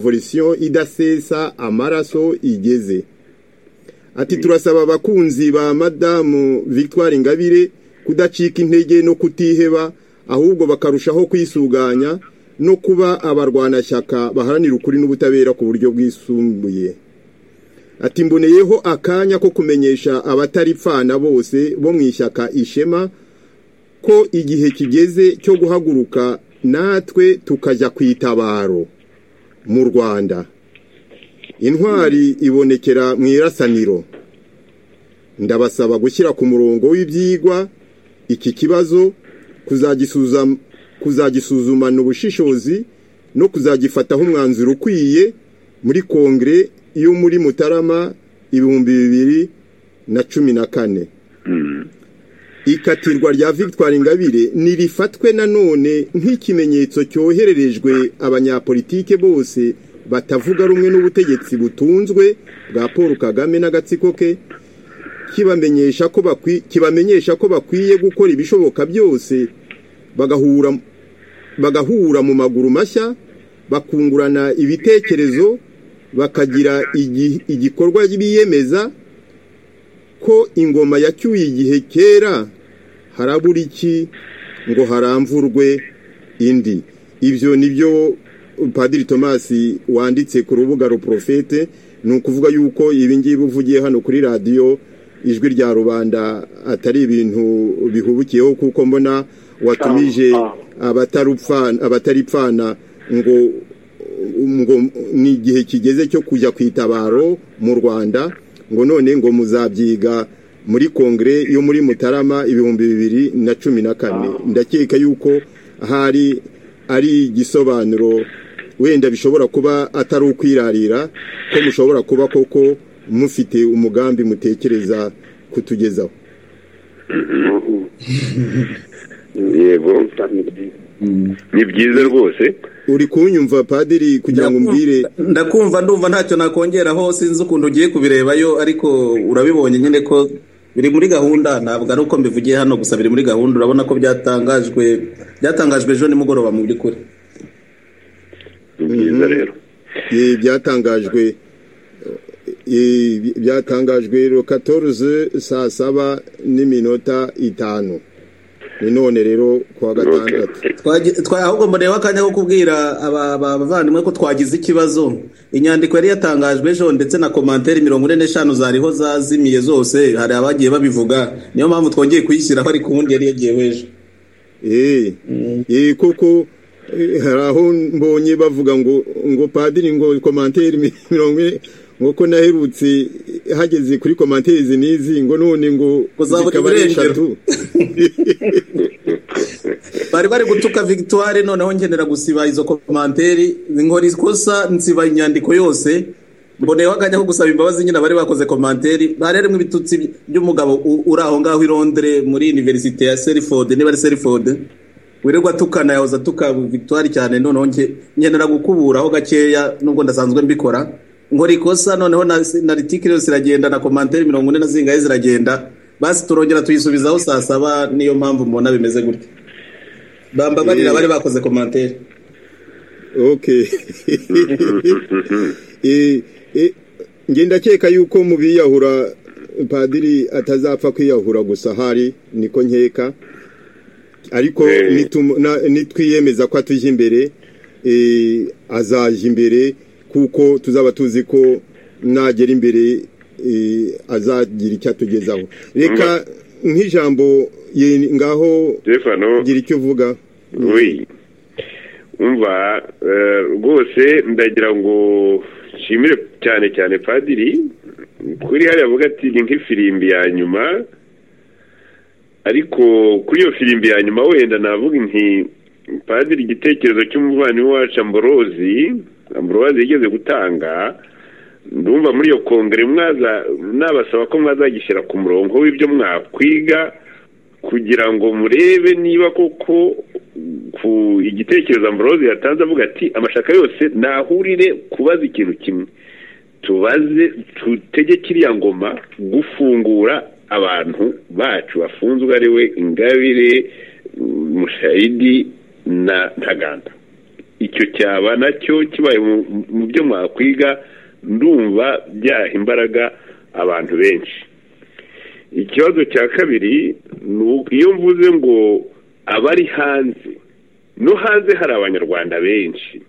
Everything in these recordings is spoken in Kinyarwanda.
volisiyo idasesa amaraso igeze ati turasaba abakunzi ba madamu victoire ingabire kudacika intege no kutiheba ahubwo bakarushaho kwisuganya no kuba abarwanashyaka baharanira ukuri n'ubutabera ku buryo bwisumbuye ati mboneyeho akanya ko kumenyesha abataripfana bose bo mu ishyaka ishema ko igihe kigeze cyo guhaguruka natwe tukajya ku itabaro mu rwanda intwari ibonekera mu irasaniro ndabasaba gushyira ku murongo w'ibyigwa iki kibazo kuzagisuzumana ubushishozi no kuzagifataho umwanzuro ukwiye muri kongere iyo muri mutarama ibihumbi bibiri na cumi na kane ikatirwa rya victoire ingabire ntirifatwe nanone nk'ikimenyetso cyohererejwe abanyapolitike bose batavuga rumwe n'ubutegetsi butunzwe bwa paul kagame n'agatsiko ke kibamenyesha ko bakwiye gukora ibishoboka byose bagahura mu maguru mashya bakungurana ibitekerezo bakagira igikorwa biyemeza ko ingoma yacyuye igihe kera harabura iki ngo haramvurwe indi ibyo ni byo padiri tomasi wanditse ku rubuga ruporofete ni ukuvuga yuko ibi ngibi uvugiye hano kuri radiyo ijwi rya rubanda atari ibintu bihubukiyeho kuko mbona watumije abataripfana ngo ni igihe kigeze cyo kujya ku itabaro mu rwanda ngo none ngo muzabyiga muri kongere yo muri mutarama ibihumbi bibiri na cumi na kane ndakeka yuko ahari ari igisobanuro wenda bishobora kuba atari ukwirarira ko mushobora kuba koko mufite umugambi mutekereza kutugezaho yego ni byiza rwose uri kunyumva padiri kugira ngo umbwire ndakumva ndumva ntacyo nakongeraho sinzi ukuntu ugiye kubirebayo ariko urabibonye nyine ko biri muri gahunda ntabwo ari uko mbivugiye hano gusa biri muri gahunda urabona ko byatangajwe byatangajwe ejo nimugoroba mu by'ukuri ni byiza rero byatangajwe byatangajwe katoruze saa saba n'iminota itanu ni none rero kuwa gatandatu ahubwo mboneyeho akanya ko kubwira abavandimwe ko twagize ikibazo inyandiko yari yatangajwe ejo ndetse na komantere mirongo ine n'eshanu zariho zazimiye zose hari abagiye babivuga niyo mpamvu twongeye kuyishyiraho ariko ubundi yari yagiyeho ejo eee kuko hari aho mbonye bavuga ngo ngo padiri ngo komantere mirongo ine nk'uko naherutse hageze kuri komanterizi n'izi ngo none ngo zikaba ari eshatu bari bari gutuka victoire noneho ngenera gusiba izo komanteri nkora ikosa nsiba inyandiko yose mboneyeho akanya ko gusaba imbabazi nyine abari bakoze komanteri harimo ibitutsi by'umugabo uri aho ngaho i londire muri univerisite ya serifode niba ari serifode wirirwa tukana yahoze atuka victoire cyane noneho ngenera gukuburaho gakeya nubwo ndasanzwe mbikora nkora ikosa noneho na litike yose iragenda na komantere mirongo ine na zingahe ziragenda basi turongera tuyisubizaho saa saba niyo mpamvu mubona bimeze gutya bambabarira bari bakoze komantere ok ngenda akeka yuko mu biyahura padiri atazapfa kwiyahura gusa hari niko nkeka ariko nitwiyemeza ko atujya imbere azajya imbere kuko tuzaba tuzi ko nagera imbere azagira icyo atugezaho reka nk'ijambo ngaho gira icyo uvuga umva rwose ndagira ngo nshimire cyane cyane padiri kuri hariya avuga ati ni nk'ifirimbi ya nyuma ariko kuri iyo firimbi ya nyuma wenda navuga nti padiri igitekerezo cy'umuvandimwe wacu amborozi amborozi yigeze gutanga ndumva muri iyo kongere mwaza nabasaba ko mwazagishyira ku murongo w'ibyo mwakwiga kugira ngo murebe niba koko ku igitekerezo amborozi yatanze avuga ati amashaka yose nahurire kubaza ikintu kimwe tubaze tutege kiriya ngoma gufungura abantu bacu bafunzwe ari we ingabire mushayidi na ntaganda icyo cyaba nacyo kibaye mu- mu byo mwakwiga ndumva byaha imbaraga abantu benshi ikibazo cya kabiri ni uko iyo mvuze ngo abari hanze no hanze hari abanyarwanda benshi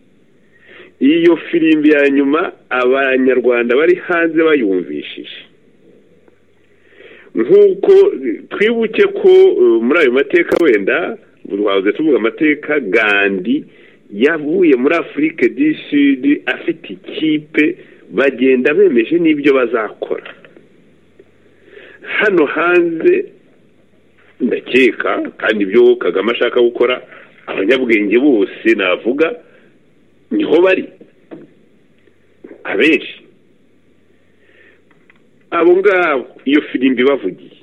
iyo firimbi ya nyuma abanyarwanda bari hanze bayumvishije nk'uko twibuke ko eh, muri ayo mateka wenda twabuze tuvuga amateka gandi yavuye muri afurika du sud afite ikipe bagenda bemeje n'ibyo bazakora hano hanze ndakeka kandi ibyo kagame ashaka gukora abanyabwenge bose navuga niho bari abenshi abo ngabo iyo firimbi bavugiye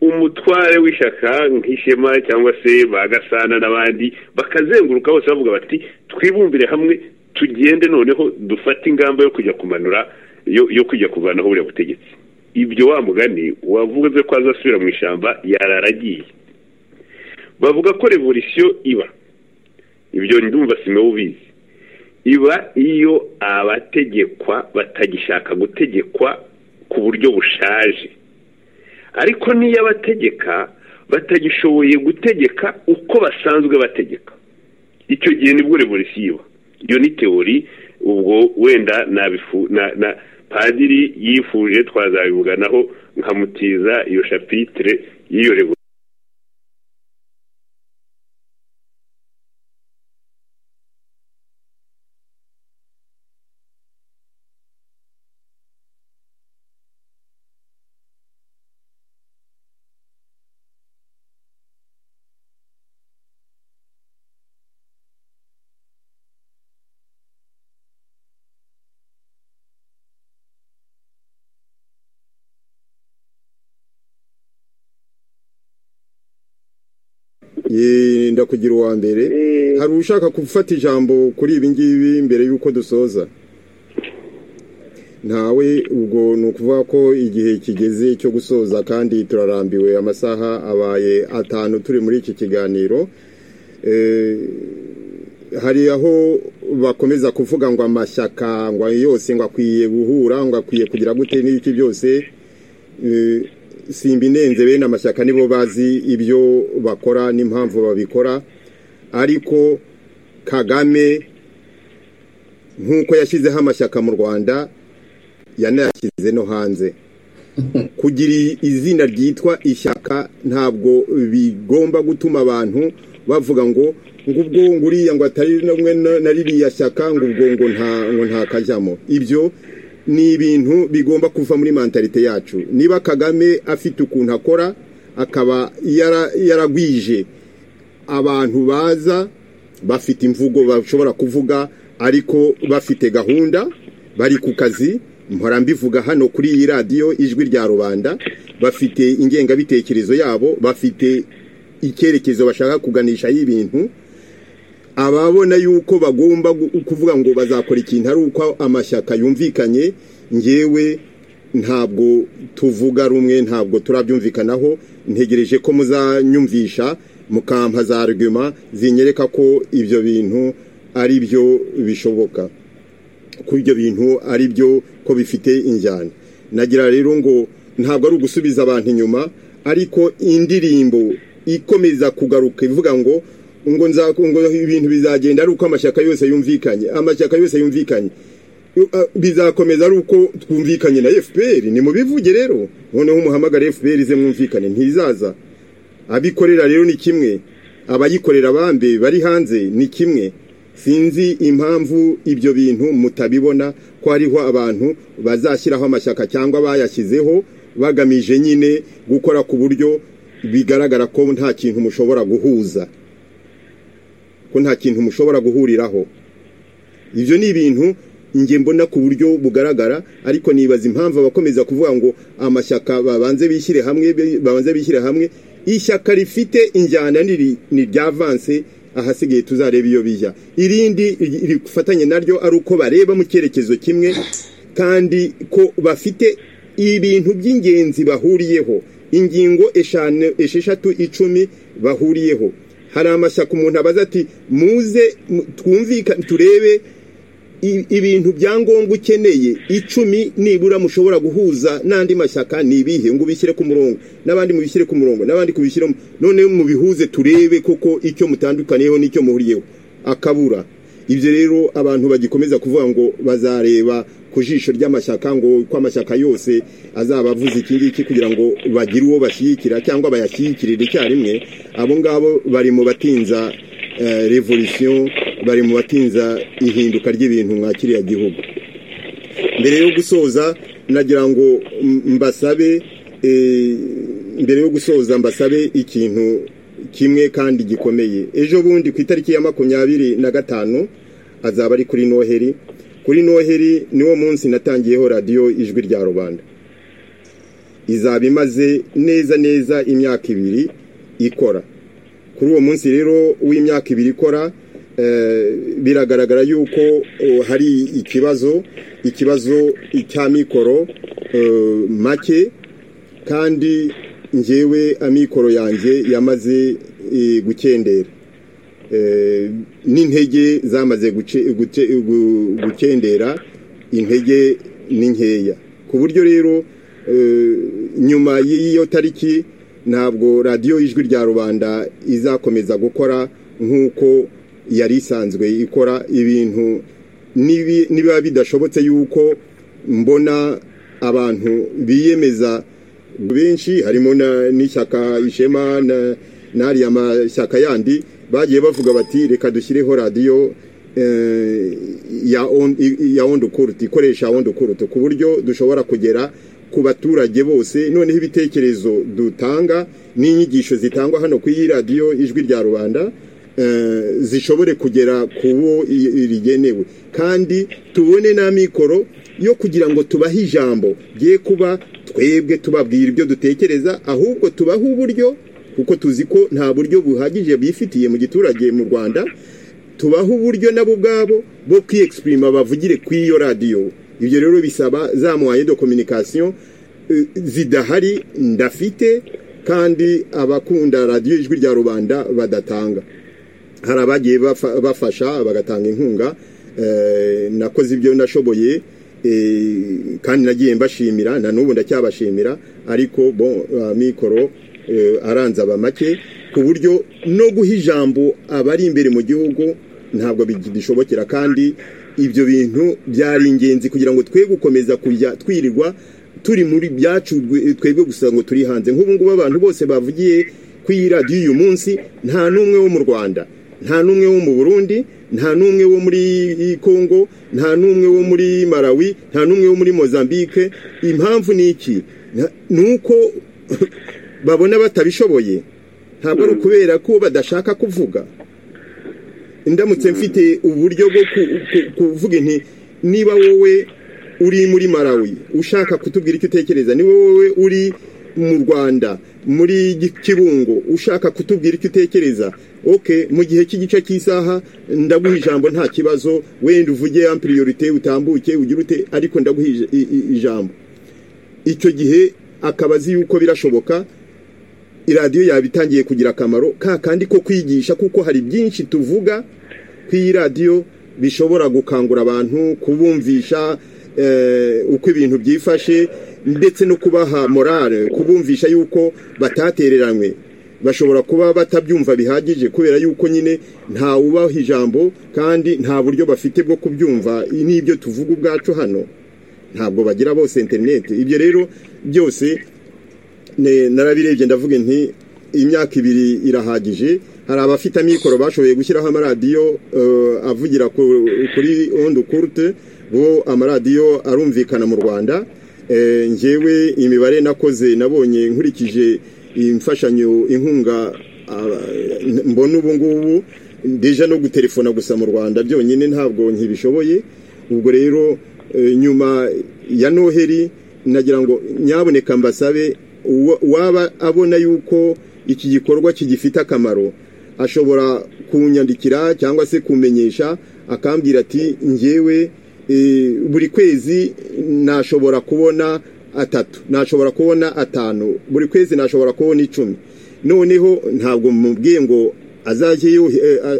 umutware w'ishyaka nk'ishema cyangwa se ba gasana n'abandi bakazenguruka bose bavuga bati twibumbire hamwe tugende noneho dufate ingamba yo kujya kumanura yo yo kujya kuvanaho buriya butegetsi ibyo wa mugani wavuze ko azasubira mu ishyamba yararagiye bavuga ko revolisiyo iba ibyo ndumva simewe ubizi iba iyo abategekwa batagishaka gutegekwa ku buryo bushaje ariko n'iyo abategeka batagishoboye gutegeka uko basanzwe bategeka icyo gihe nibwo revolisiyo iba iyo ni teori ubwo wenda nabifu- na- na padiri yifuje twazabivuganaho nkamutiza iyo shapitire y'iyo revolisiyo Ye, ndakugira uwa mbere Eh. hari ushaka gufata ijambo kuri ibi ngibi mbere y'uko dusoza ntawe ubwo ni ukuvuga ko igihe kigeze cyo gusoza kandi turarambiwe amasaha abaye atanu turi muri iki kiganiro Eh, hari aho bakomeza kuvuga ngo amashyaka ngo ayo yose ngo akwiye guhura ngo akwiye kugira gute n'ibiki byose Eh, simba inenze bene amashyaka nibo bazi ibyo bakora n'impamvu babikora ariko kagame nk'uko yashyizeho amashyaka mu rwanda yanayashyize no hanze kugira i- izina ryitwa ishyaka ntabwo bigomba gutuma abantu bavuga ngo ngo ubwo ngo uriya ngo atari rumwe na na ririya shyaka ngo ubwo ngo nta ngo ntakajyamo ibyo ni ibintu bigomba kuva muri mentalite yacu niba kagame afite ukuntu akora akaba yara- yaragwije abantu baza bafite imvugo bashobora kuvuga ariko bafite gahunda bari ku kazi mpora mbivuga hano kuri iyi radiyo ijwi rya rubanda bafite ingengabitekerezo yabo bafite icyerekezo bashaka kuganisha y'ibintu ababona yuko bagomba gu- kuvuga ngo bazakora ikintu ari uko amashyaka yumvikanye ngewe ntabwo tuvuga rumwe ntabwo turabyumvikanaho ntegereje ko muzanyumvisha mukampa za argument zinyereka ko ibyo bintu ari byo bishoboka ko ibyo bintu ari byo ko bifite injyana nagira rero ngo ntabwo ari ugusubiza abantu inyuma ariko indirimbo ikomeza kugaruka ivuga ngo ngo nza- ngo ibintu bizagenda ari uko amashyaka yose yumvikanye amashyaka yose yumvikanye Uh, bizakomeza ari uko twumvikanye na fpr ni mubivuge rero noneho umuhamagare fpr ize mwumvikane ntizaza abikorera rero ni kimwe abayikorera bambe bari hanze ni kimwe sinzi impamvu ibyo bintu mutabibona ko hariho abantu bazashyiraho amashyaka cyangwa bayashyizeho bagamije nyine gukora ku buryo bigaragara ko nta kintu mushobora guhuza ko nta kintu mushobora guhuriraho ibyo ni ibintu njye mbona ku buryo bugaragara ariko nibaza impamvu abakomeza kuvuga ngo amashyaka babanze bishyire hamwe babanze bishyire hamwe ishyaka rifite injyana niri- ni irya avanse ahasigaye tuzareba iyo bijya irindi ri- rifatanye naryo ari uko bareba mu cyerekezo kimwe kandi ko bafite ibintu by'ingenzi bahuriyeho ingingo eshanu esheshatu icumi bahuriyeho hari amashyaka umuntu abaza ati muze twumvikane turebe ibintu bya ngombwa ukeneye icumi nibura mushobora guhuza n'andi mashyaka ni ibihe ngo ubishyire ku murongo n'abandi mubishyire ku murongo n'abandi kubishyiramo noneho mubihuze turebe koko icyo mutandukaniyeho n'icyo muhuriyeho akabura ibyo rero abantu bagikomeza kuvuga ngo bazareba ku jisho ry'amashyaka ngo uko amashyaka yose azaba avuze iki ngiki kugira ngo bagire uwo bashyigikira cyangwa bayashyigikirire icyarimwe abo ngabo bari mu batinza revolisiyo bari mu batinza ihinduka ry'ibintu mwa kiriya gihugu mbere yo gusoza nagira ngo mbasabe mbere yo gusoza mbasabe ikintu kimwe kandi gikomeye ejo bundi ku itariki ya makumyabiri na gatanu azaba ari kuri noheri kuri noheri niwo munsi natangiyeho radiyo ijwi rya rubanda izaba imaze neza neza imyaka ibiri ikora kuri uwo munsi rero w'imyaka ibiri ikora biragaragara yuko hari ikibazo ikibazo cya mikoro make kandi ngewe amikoro yanjye yamaze gukendera n'intege zamaze gukendera intege ni nkeya ku buryo rero nyuma y'iyo tariki ntabwo radiyo ijwi rya rubanda izakomeza gukora nk'uko yari isanzwe ikora ibintu niba bidashobotse yuko mbona abantu biyemeza benshi harimo n'ishyaka ishema n'ariya mashyaka yandi bagiye bavuga bati reka dushyireho radiyo ya ondo kuruti ikoresha ondo kuruti ku buryo dushobora kugera ku baturage bose noneho ibitekerezo dutanga n'inyigisho zitangwa hano ku iyi radiyo ijwi rya rubanda zishobore kugera ku wo rigenewe kandi tubone n'amikoro yo kugira ngo tubahe ijambo rye kuba twebwe tubabwira ibyo dutekereza ahubwo tubaho uburyo kuko tuzi ko nta buryo buhagije bifitiye mu giturage mu rwanda tubaho uburyo nabo ubwabo bwo kwiyexpirima bavugire ku iyo radiyo ibyo rero bisaba za muwaye do kominikasiyo zidahari ndafite kandi abakunda radiyo ijwi rya rubanda badatanga hari abagiye bafasha bagatanga inkunga nakoze ibyo nashoboye kandi nagiye mbashimira na n'ubu ndacyabashimira ariko bo amikoro aranze aba make ku buryo no guha ijambo abari imbere mu gihugu ntabwo bidishobokera kandi ibyo bintu byari ingenzi kugira ngo twe gukomeza kujya twirirwa turi muri byacu twebwe gusa ngo turi hanze nk'ubu ngubu abantu bose bavugiye ku iyi radiyo uyu munsi nta n'umwe wo mu rwanda nta n'umwe wo mu burundi nta n'umwe wo muri congo nta n'umwe wo muri malawi nta n'umwe wo muri mozambique impamvu ni iki ni uko babona batabishoboye ntabwo ari ukubera ko badashaka kuvuga ndamutse mfite uburyo bwo kuvuga inti niba wowe uri muri malawi ushaka kutubwira icyo utekereza niba wowe uri mu rwanda muri kibungo ushaka kutubwira icyo utekereza oke mu gihe cy'igice cy'isaha ndaguha ijambo nta kibazo wenda uvuge ampiriyorite utambuke ugire ute ariko ndaguha ijambo icyo gihe akaba azi yuko birashoboka iradiyo yaba itangiye kugira akamaro ka kandi ko kwigisha kuko hari byinshi tuvuga ku iyi radiyo bishobora gukangura abantu kubumvisha uko ibintu byifashe ndetse no kubaha morale kubumvisha yuko batatereranywe bashobora kuba batabyumva bihagije kubera yuko nyine nta wubaha ijambo kandi nta buryo bafite bwo kubyumva n'ibyo tuvuga ubwacu hano ntabwo bagira bose interineti ibyo rero byose narabirebye ndavuga nti imyaka ibiri irahagije hari abafite amikoro bashoboye gushyiraho amaradiyo avugira kuri ondo kurute bo amaradiyo arumvikana mu rwanda ngewe imibare nakoze nabonye nkurikije imfashanyo inkunga mbona ubu ngubu deja no guterefona gusa mu rwanda byonyine ntabwo ntibishoboye ubwo rero nyuma ya noheri nagira ngo nyaboneka mbasabe waba abona yuko iki gikorwa kigifite akamaro ashobora kunyandikira cyangwa se kumenyesha akambwira ati ngewe buri kwezi nashobora kubona atatu nashobora kubona atanu buri kwezi nashobora kubona icumi noneho ntabwo mubwiye ngo azajye yohe- eh, a- a-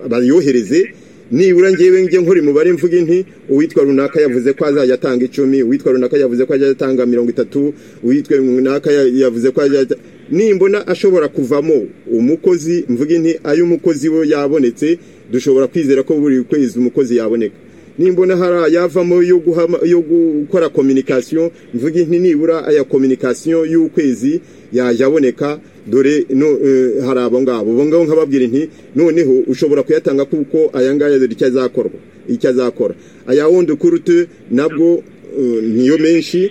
a- bayohereze nibura ngewe njye nkora imibare mvuga inti uwitwa runaka yavuze ko azajya atanga icumi uwitwa runaka yavuze ko azajya atanga mirongo itatu uwitwa runaka ya- yavuze ko azajya ata- nimbona ashobora kuvamo umukozi mvuga inti ayo umukozi we yabonetse dushobora kwizera ko buri kwezi umukozi yaboneka nimbona hari ayavamo yo guhama- yo gukora communication mvuga inti nibura aya communication y'ukwezi yajya aboneka dore no eh, hari abo ngabo bo ngabo nkababwira inti noneho ushobora kuyatanga kuko aya ngaya dore icyo azakorwa icyo azakora aya wundi kurute nabwo eh, niyo menshi eh,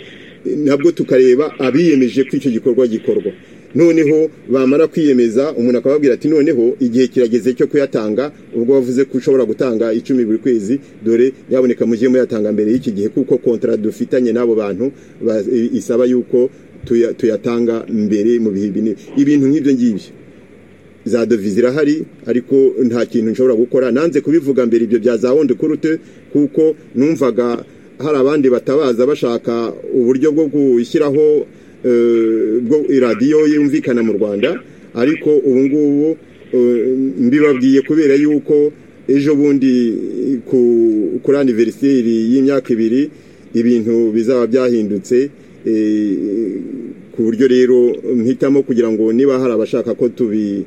nabwo tukareba abiyemeje ko icyo gikorwa gikorwa noneho bamara kwiyemeza umuntu akababwira ati noneho igihe kirageze cyo kuyatanga ubwo wavuze ko ushobora gutanga icumi buri kwezi dore yaboneka mujye muyatanga mbere y'iki gihe kuko kontara dufitanye n'abo bantu ba- i- isaba yuko tuya- tuyatanga mbere mu bihe bine ibintu nk'ibyo ngibyo za devize irahari ariko nta kintu nshobora gukora nanze kubivuga mbere ibyo bya za wundi kurute kuko numvaga hari abandi batabaza bashaka uburyo bwo gushyiraho eh, bwo iradiyo yumvikana mu rwanda ariko ubu ngubu eh, mbibabwiye kubera yuko ejo bundi eh, ku- kuri aniveriseri y'imyaka ibiri ibintu bizaba byahindutse eh, ku buryo rero mpitamo kugira ngo niba hari abashaka ko tubi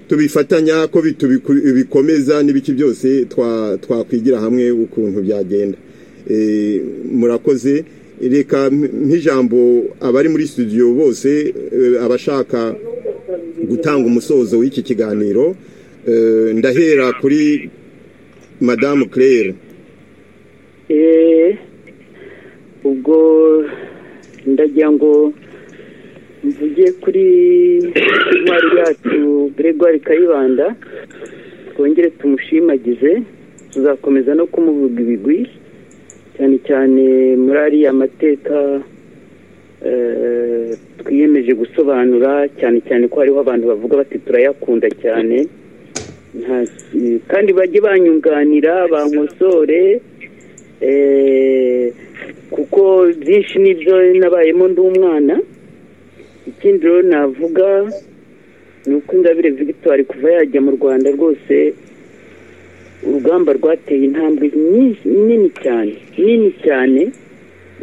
tubifatanya ko bi- tubiku- bikomeza n'ibiki byose twa- twakwigira hamwe ukuntu byagenda Eh, murakoze reka mp- nk'ijambo abari muri studio bose eh, abashaka gutanga umusozo w'iki kiganiro eh, ndahera kuri madamu claire Eh, ubwo ndagira ngo mvuge kuri intwari yacu gregoire kayibanda twongere tumushimagize tuzakomeza no kumuvuga ibigwi cyane cyane muri ariya mateka eh, twiyemeje gusobanura cyane cyane ko hariho abantu bavuga bati turayakunda cyane Nta- kandi bajye banyunganira bankosore Eh, kuko byinshi nibyo nabayemo ndi umwana ikindi rero navuga ni uko ingabire victoire kuva yajya mu rwanda rwose urugamba rwateye intambwe nyinshi- nini cyane nini cyane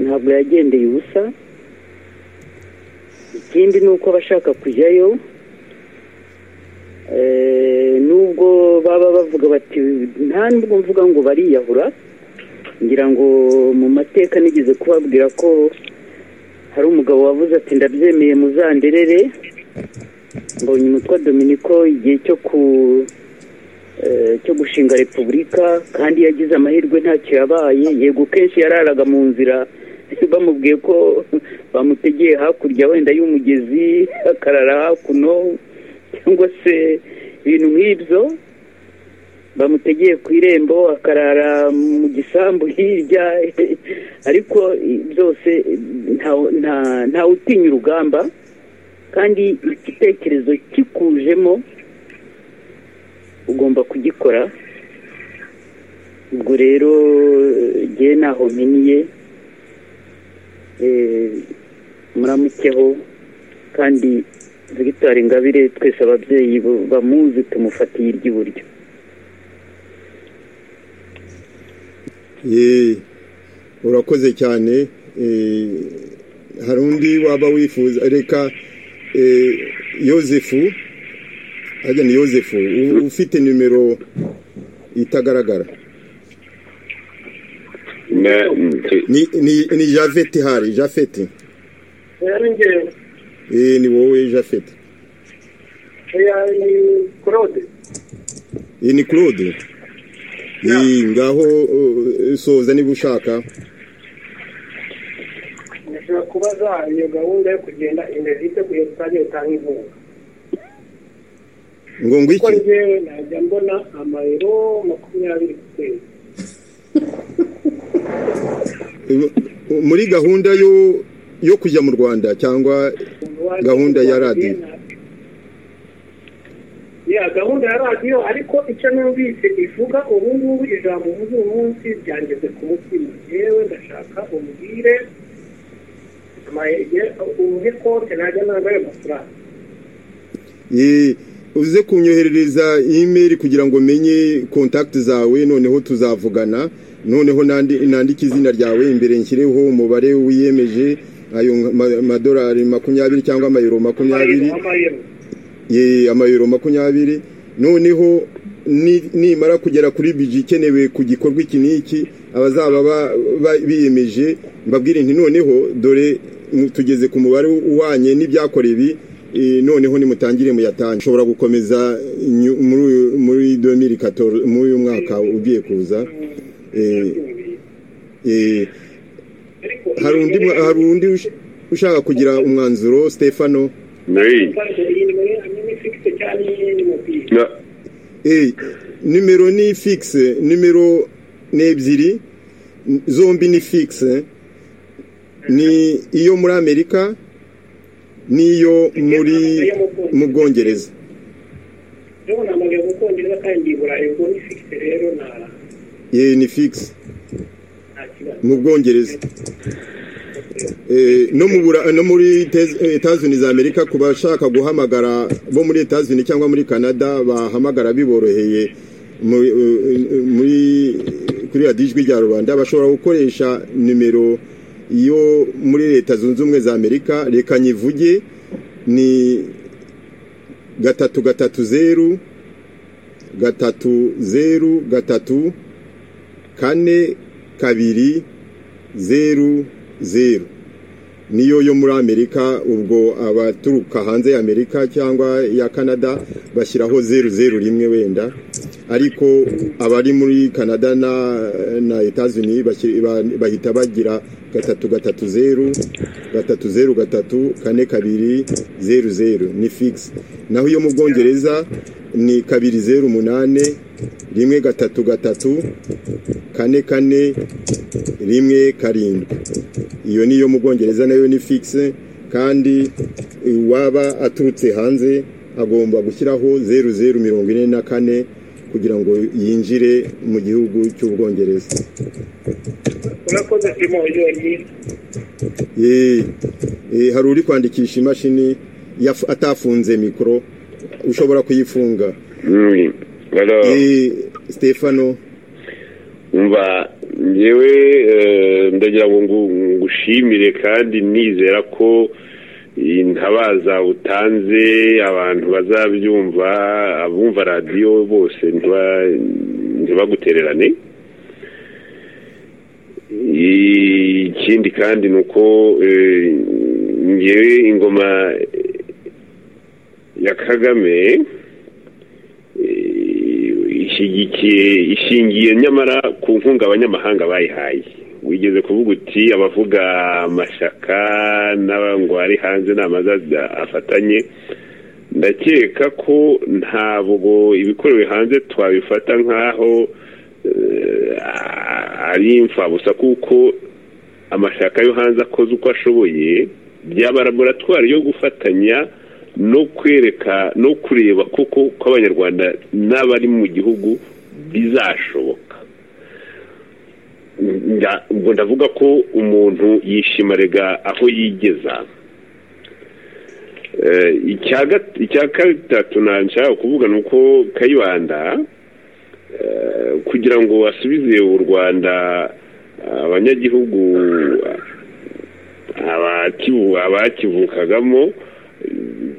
ntabwo yagendeye ubusa ikindi ni uko abashaka kujyayo eh, nubwo baba bavuga bati nta nubwo mvuga ngo bariyahura ngira ngo mu mateka nigeze kubabwira ko hari umugabo wavuze ati ndabyemeye muzanderere mbonye umutwa dominiko igihe cyo ku eh, cyo gushinga repubulika kandi yagize amahirwe ntacyo yabaye yego kenshi yararaga mu nzira bamubwiye ko bamutegeye hakurya wenda y'umugezi akarara hakuno cyangwa se ibintu nk'ibyo bamutegeye ku irembo akarara mu gisambu hirya ariko byose nta- nta- ntawe utinya urugamba kandi igitekerezo kikujemo ugomba kugikora ubwo rero nge ntaho mpiniye Eh, muramukeho kandi victoire ingabire twese ababyeyi bu- bamuzi tumufatiye iry'iburyo Eh, urakoze cyane Eh, hari undi waba wifuza reka eh, yosefu ajya ni yosefu u- ufite nimero itagaragara Na- nti- ni ni ni javeti hari javeti yari ngewe Eh, ni wowe javeti yari claude Eh, ni claude Eh, ngaho uh, soza niba ushaka ndashobora kubaza iyo gahunda yo kugenda imbere iteguye rusange itanga inkunga ngo ngo kuko iki ngewe najya mbona amayero makumyabiri ku kwezi muri gahunda yo yo kujya mu rwanda cyangwa Gahunda ya radiyo. ya gahunda ya radiyo ariko icyo numvise ivuga ubu ngubu ijambo uvuze uyu munsi ryangeze ku mutima yewe ndashaka umbwire amayege ubuhe kote najya nambaye amafaranga Eh, uze kunyoherereza imeri kugira ngo menye kontakiti zawe noneho tuzavugana noneho nandi- nandike izina ryawe imbere nshyireho umubare wiyemeje ayo ma- madolari makumyabiri cyangwa amayero makumyabiri ye amayero makumyabiri noneho ni- nimara kugera kuri biji ikenewe ku gikorwa iki n'iki abazaba ba- ba- biyemeje mbabwire nti noneho dore mu- tugeze ku mubare uhwanye n'ibyakora ibi eh, noneho nimutangire muyatange ushobora gukomeza nyu- muri uyu- muri 2014 muri uyu mwaka ugiye kuza eh, eh, hari undi mwa- hari undi ush- ushaka kugira umwanzuro Stefano Nayi. Na- Eh, nimero ni fixe nimero ni ebyiri n- zombi ni fixe ni iyo muri amerika n'iyo muri mu bwongereza ye ni fixe mu bwongereza Eh, no mu Bura- no muri etazuni za amerika ku bashaka guhamagara bo muri etazuni cyangwa muri canada bahamagara biboroheye muri eh, eh, muri- kuri ya dijwi rya rubanda bashobora gukoresha nimero yo muri leta zunze ubumwe za amerika reka nyivuge ni gatatu gatatu zeru gatatu zeru gatatu kane kabiri zeru zeru niyo yo muri amerika ubwo abaturuka hanze ya amerika cyangwa ya canada bashyiraho zeru zeru rimwe wenda ariko abari muri canada na na etazuni bashyira- ba- bahita bagira gatatu gatatu zeru gatatu zeru gatatu kane kabiri zeru zeru ni fix naho iyo mu bwongereza ni kabiri zeru umunane rimwe gatatu gatatu kane kane rimwe karindwi iyo niyo mu bwongereza nayo ni fixe kandi uwaba aturutse hanze agomba gushyiraho zeru zeru mirongo ine na kane kugira ngo yinjire mu gihugu cy'ubwongereza urakoze simo yonyine Eh, eh, hari uri kwandikisha imashini yaf- atafunze mikoro ushobora kuyifunga Mm. Alors, Eh, stefano umva ngewe eh, ndagira ngo ngu- ngushimire kandi nizera ko intabaza utanze abantu bazabyumva abumva radiyo bose ntiba- ntibagutererane ikindi kandi ni uko eh, ngewe ingoma ya kagame eh, ishyigikiye ishingiye nyamara ku nkunga abanyamahanga bayihaye wigeze kuvuga uti abavuga amashyaka n'abangwa ari hanze n'amazazi afatanye ndakeka ko ntabwo ibikorewe hanze twabifata nk'aho eh, ari imfabusa kuko amashyaka yo hanze akoze uko ashoboye byaba laboratwari yo gufatanya no kwereka no kureba koko ko abanyarwanda n'abari mu gihugu bizashoboka Nda- ubwo ndavuga ko umuntu yishima rega aho yigeza Eh, icya gat- icya gatatu nshaka kuvuga ni uko kayibanda eh, kugira ngo asubize u rwanda abanyagihugu abakivu- abakivukagamo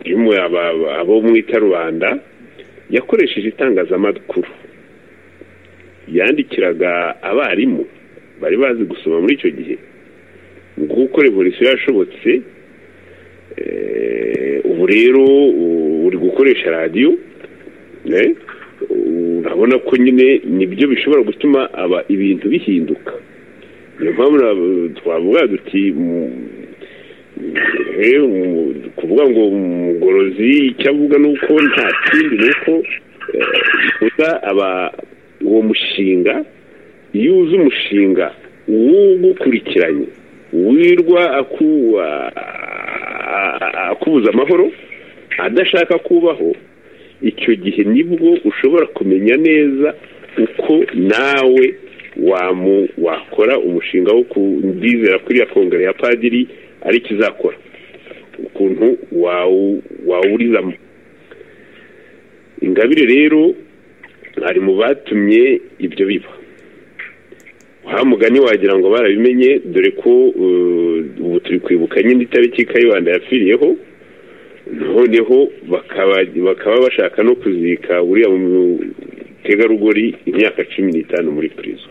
jimwe aba- aba- abo mwita rubanda yakoresheje itangazamakuru yandikiraga abarimu bari bazi gusoma muri icyo gihe ngo uko revolisiyo yashobotse eh, ubu rero u- uri gukoresha radiyo eh, urabona ko nyine nibyo bishobora gutuma aba ibintu bihinduka niyo mpamvu na- twavuga duti mu- Eh, umu- kuvuga ngo umugorozi icyo avuga ni uko nta kindi ni uko uza aba uwo mushinga iyo uzi umushinga uwugukurikiranye wirwa aku- a- a- akubuza amahoro adashaka kubaho icyo gihe nibwo ushobora kumenya neza uko nawe wamu wakora umushinga wo kubizera kuri ya kongere ya padiri ari cyo uzakora ukuntu wawu- wawurizamo ingabire rero ari mu batumye ibyo biba wa mugani wagira ngo barabimenye dore ko ubu turi kwibuka nyine itariki kayibanda yapfiriyeho noneho bakaba bashaka no kuzika uriya mutegarugori imyaka cumi n'itanu muri purizo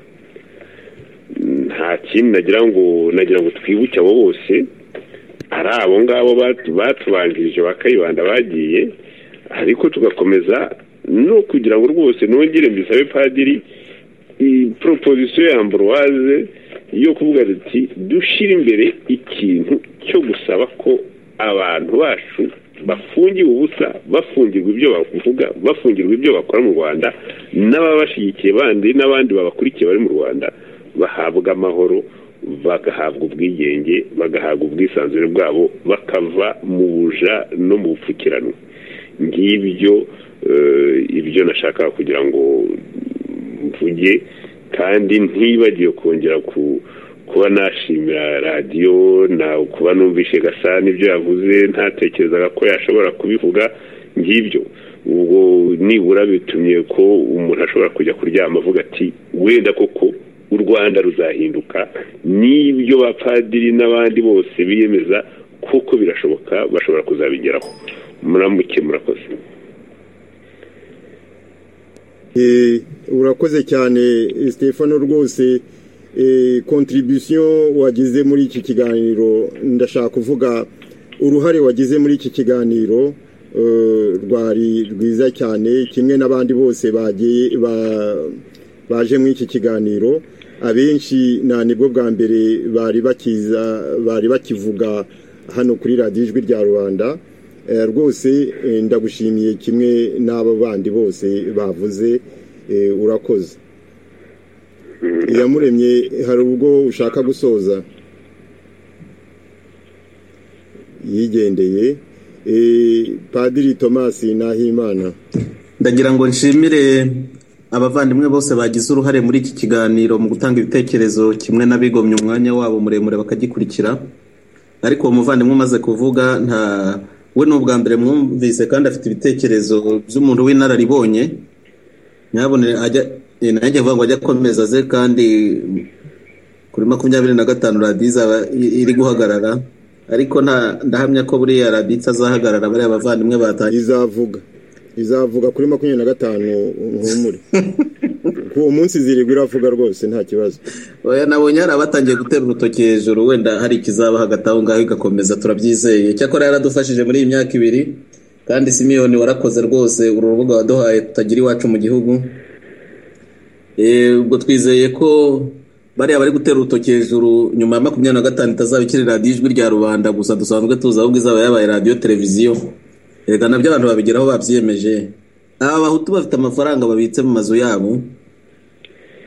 nta kindi nagira ngo nagira ngo twibuke abo bose ari abo ngabo batubanjirije ba kayibanda bagiye ariko tugakomeza no kugira ngo rwose nongere mbisabe padiri proposition ya ambroise yo kuvuga ati dushyire imbere ikintu cyo gusaba ko abantu bacu bafungiwe ubusa bafungirwa ibyo bavuga bafungirwa ibyo bakora mu rwanda n'ababashyigikiye bandi n'abandi babakurikiye bari mu rwanda bahabwa amahoro bagahabwa ubwigenge bagahabwa ubwisanzure bwabo bakava mu buja no mu bupfukiranwa ngibyo ibyo nashaka kugira ngo mvuge kandi ntibagiwe kongera kuba nashimira radiyo kuba numvishe gasa n'ibyo yavuze ntatekerezaga ko yashobora kubivuga ngibyo ubwo nibura bitumye ko umuntu ashobora kujya kuryama avuga ati wenda koko u rwanda ruzahinduka n'ibyo bapadiri n'abandi bose biyemeza kuko birashoboka bashobora kuzabigeraho muramuke murakoze urakoze cyane stefano rwose kontribusiyo wagize muri iki kiganiro ndashaka kuvuga uruhare wagize muri iki kiganiro rwari rwiza cyane kimwe n'abandi bose bagiye baje muri iki kiganiro abenshi nta nibwo bwa mbere bari bakiza bari bakivuga hano kuri radiyo ijwi rya rubanda rwose ndagushimiye kimwe n'abo bandi bose bavuze urakoze iyamuremye hari ubwo ushaka gusoza yigendeye padiri tomasi nahimana ndagira ngo nshimire abavandimwe bose bagize uruhare muri iki kiganiro mu gutanga ibitekerezo kimwe n'abigomye umwanya wabo muremure bakagikurikira ariko uwo muvandimwe umaze kuvuga nta we ni ubwa mbere mwumvise kandi afite ibitekerezo by'umuntu w'inararibonye nyabone nanjye avuga ngo ajye akomeza aze kandi kuri makumyabiri na gatanu radiyo izaba iri guhagarara ariko ndahamya ko buriya radiyo itazahagarara bariya bavandimwe batangiye izavuga izavuga kuri makumyabiri na gatanu ntumure uwo munsi zirigwa iravuga rwose nta kibazo oya nabonye hari abatangiye gutera urutoki hejuru wenda hari ikizaba hagati aho ngaho igakomeza turabyizeye cyakora yaradufashije muri iyi myaka ibiri kandi simiyoni warakoze rwose uru rubuga waduhaye tutagira iwacu mu gihugu ubwo twizeye ko bariya bari gutera urutoki hejuru nyuma ya makumyabiri na gatanu itazaba ikiri radiyo ijwi rya rubanda gusa dusanzwe tuzi ahubwo izaba yabaye radiyo televiziyo reka nabyo abantu babigeraho babyiyemeje aba bahutu bafite amafaranga babitse mu mazu yabo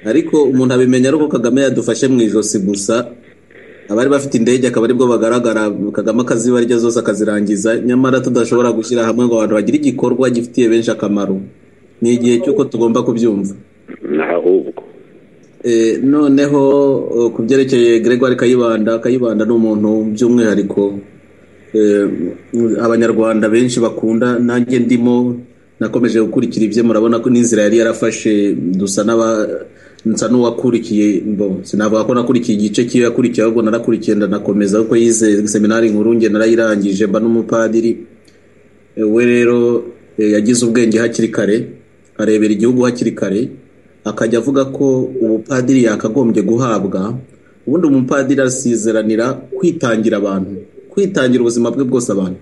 ariko umuntu abimenya ari uko kagame yadufashe mu ijosi gusa abari bafite indege akaba aribwo bagaragara kagame akazibarya zose akazirangiza nyamara tudashobora gushyira hamwe ngo abantu bagire igikorwa gifitiye benshi akamaro ni igihe cy'uko tugomba kubyumva ahubwo noneho ku byerekeye gregoire kayibanda kayibanda ni umuntu by'umwihariko abanyarwanda benshi bakunda nanjye ndimo nakomeje gukurikira ibye murabona ko n'inzira yari yarafashe dusa nsa n'uwakurikiye sinavuga ko nakurikiye igice cy'iyo yakurikiye ahubwo narakurikiye ndanakomeza kuko yize seminari nkuru nge narayirangije mba n'umupadiri we rero yagize ubwenge hakiri kare arebera igihugu hakiri kare akajya avuga ko ubupadiri yakagombye guhabwa ubundi umupadiri asizeranira kwitangira abantu kwitangira ubuzima bwe bwose abantu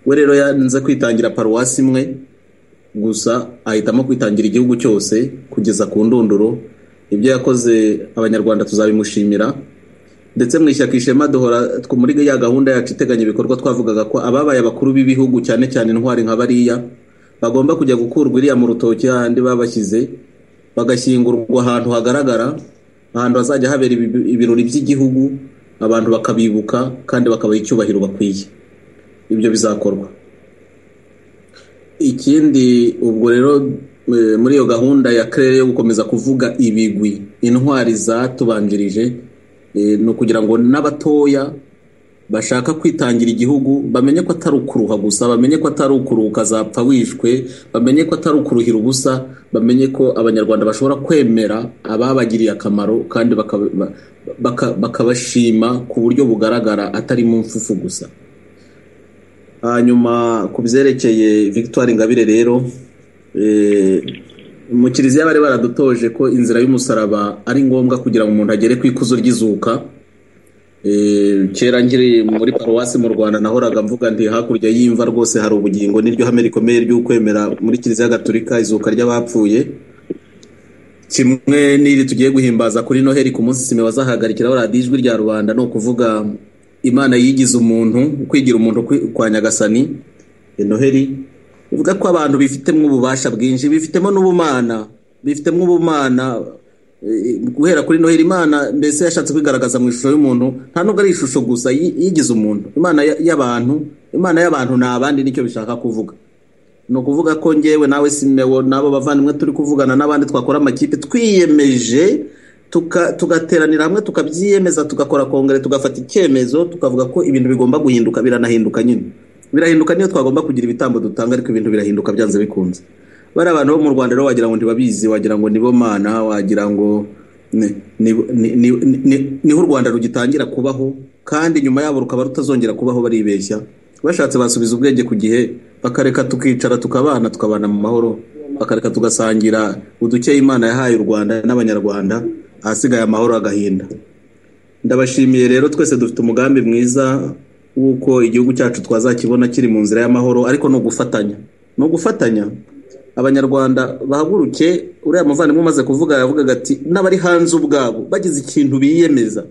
we rero yanze kwitangira paruwasi imwe gusa ahitamo kwitangira igihugu cyose kugeza ku ndunduro ibyo yakoze abanyarwanda tuzabimushimira ndetse mu ishyaka ishema duhora muri ya gahunda yacu iteganya ibikorwa twavugaga ko ababaye abakuru b'ibihugu cyane cyane intwari nka bariya bagomba kujya gukurwa iriya mu rutoki hahandi babashyize bagashyingurwa ahantu hagaragara ahantu hazajya habera ibirori by'igihugu abantu bakabibuka kandi bakabaha icyubahiro bakwiye ibyo bizakorwa ikindi ubwo rero muri iyo gahunda ya kerere yo gukomeza kuvuga ibigwi intwari zatubanjirije ni ukugira ngo n'abatoya bashaka kwitangira igihugu bamenye ko atari ukuruha gusa bamenye ko atari ukuruhuka zapfa wishwe bamenye ko atari ukuruhira ubusa bamenye ko abanyarwanda bashobora kwemera ababagiriye akamaro kandi bakaba- baka- bakabashima ku buryo bugaragara atari mu mfufu gusa hanyuma ku byerekeye victoire ingabire rero eh, mu kiliziya bari baradutoje ko inzira y'umusaraba ari ngombwa kugira ngo umuntu agere ku ikuzo ry'izuka Eh, kera nkiri muri paruwasi mu rwanda nahoraga mvuga nti hakurya y'imva rwose hari ubugingo n'iryo hame rikomeye ry'ukwemera muri kiliziya gaturika izuka ry'abapfuye kimwe n'iri tugiye guhimbaza kuri noheli ku munsi sima bazahagarikiraho radiyo ijwi rya rubanda ni ukuvuga imana yigize umuntu kwigira umuntu kwi- kwa nyagasani eh, noheli bivuga ko abantu bifitemo ububasha bwinshi bifitemo n'ubumana bifitemo ubumana Eh, guhera kuri noheli imana mbese yashatse kwigaragaza mu ishusho y'umuntu nta nubwo ari ishusho gusa yi- yigize umuntu imana ya- y'abantu imana y'abantu ni abandi nicyo bishaka kuvuga ni ukuvuga ko ngewe nawe simewo n'abo bavandimwe turi kuvugana n'abandi twakora amakipe twiyemeje tuka- tugateranira hamwe tukabyiyemeza tugakora kongere tugafata icyemezo tukavuga ko ibintu bigomba guhinduka biranahinduka nyine birahinduka niyo twagomba kugira ibitambo dutanga ariko ibintu birahinduka byanze bikunze bari abantu bo mu rwanda rero wagira ngo ntibabizi wagira ngo nibo mana wagira ngo ni- ni- ni- ni- ni- niho u rwanda rugitangira kubaho kandi nyuma yabo rukaba rutazongera kubaho baribeshya bashatse basubiza ubwenge ku gihe bakareka tukicara tukabana tukabana mu mahoro bakareka tugasangira udukeye imana yahaye u rwanda n'abanyarwanda ahasigaye amahoro agahinda ndabashimiye rero twese dufite umugambi mwiza w'uko igihugu cyacu twazakibona kiri mu nzira y'amahoro ariko ni ugufatanya ni ugufatanya abanyarwanda bahaguruke uriya muvandimwe umaze kuvuga yavugaga ati n'abari hanze ubwabo bagize ikintu biyemeza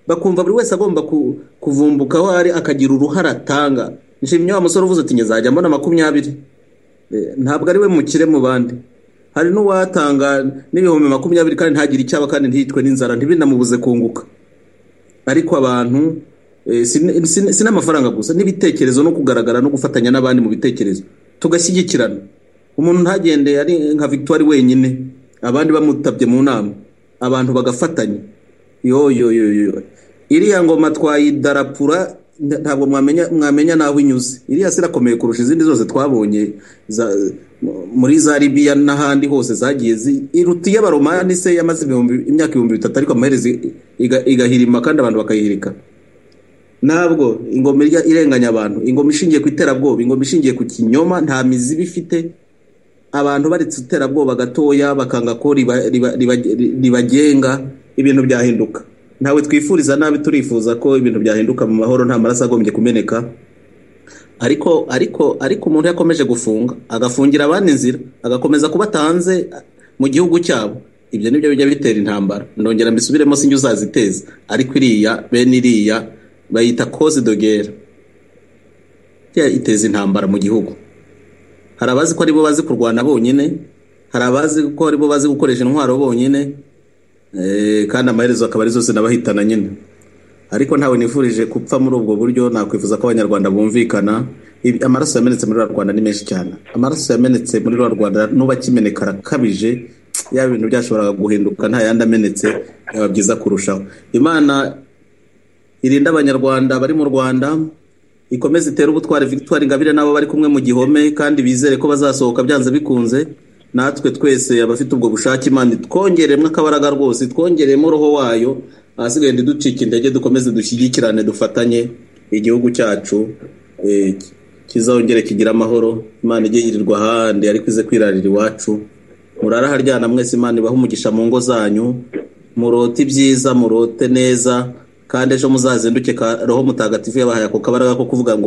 bakumva buri wese agomba ku- kuvumbuka aho ari akagira uruhare atanga nshimye wa musore uvuze ati nyazajya mbona makumyabiri Eh, ntabwo ari we mukire mu bandi hari n'uwatanga n'ibihumbi makumyabiri kandi ntagire icyaba kandi ntiyitwe n'inzara ntibinamubuze kunguka ariko abantu eh, sin- sin- si n'amafaranga gusa n'ibitekerezo no kugaragara no gufatanya n'abandi mu bitekerezo tugashyigikirana umuntu ntagende ari nka victoire wenyine abandi bamutabye mu nama abantu bagafatanya yo yo yo yo iriya ngoma twayidarapura nta- ntabwo mwamenya mwamenya naho inyuze iriya si irakomeye kurusha izindi zose twabonye za- mu- muri za libiya n'ahandi hose zagiye zi- iruta iy'abaromani se yamaze ibihumbi- imyaka ibihumbi bitatu ariko amaherezo iga- igahirima kandi abantu bakayihirika ntabwo ingoma irya irenganya abantu ingoma ishingiye ku iterabwoba ingoma ishingiye ku kinyoma nta mizi iba ifite abantu baretse iterabwoba gatoya bakanga ko riba- riba- riba- ribagenga ibintu byahinduka ntawe twifuriza nabi turifuza ko ibintu byahinduka mu mahoro nta maraso agombye kumeneka ariko ariko ariko umuntu yakomeje gufunga agafungira abandi inzira agakomeza kubatanze mu gihugu cyabo ibyo nibyo bijya bitera intambara ndongera mbisubiremo sinjye uzaziteza ariko iriya bene iriya bayita koze dogera iteza intambara mu gihugu hari abazi ko aribo bazi kurwana bonyine hari abazi ko aribo bazi gukoresha intwaro bonyine eh, kandi amaherezo akaba ari zose n'abahitana nyine ariko ntawe nifurije gupfa muri ubwo buryo nakwifuza ko abanyarwanda bumvikana Ibi- amaraso yamenetse muri rwa rwanda ni menshi cyane amaraso yamenetse muri rwa rwanda n'ubakimeneka arakabije ya bintu byashoboraga guhinduka nta yandi amenetse byaba byiza kurushaho imana irinde abanyarwanda bari mu rwanda ikomeze itere ubutwari victoire ingabire n'abo bari kumwe mu gihome kandi bizere ko bazasohoka byanze bikunze natwe twese abafite ubwo bushake imana twongeremo akabaraga rwose twongeremo roho wayo ahasigaye ntiducike intege dukomeze dushyigikirane dufatanye igihugu cyacu eh, kizongere kigire amahoro imana ijye yirirwa ahandi ariko ize kwirarira iwacu murare aharyana mwese imana ibahe umugisha mu ngo zanyu murote ibyiza murote neza kandi ejo muzazinduke ka roho mutagatifu yabahaye ako kabaraga ko kuvuga ngo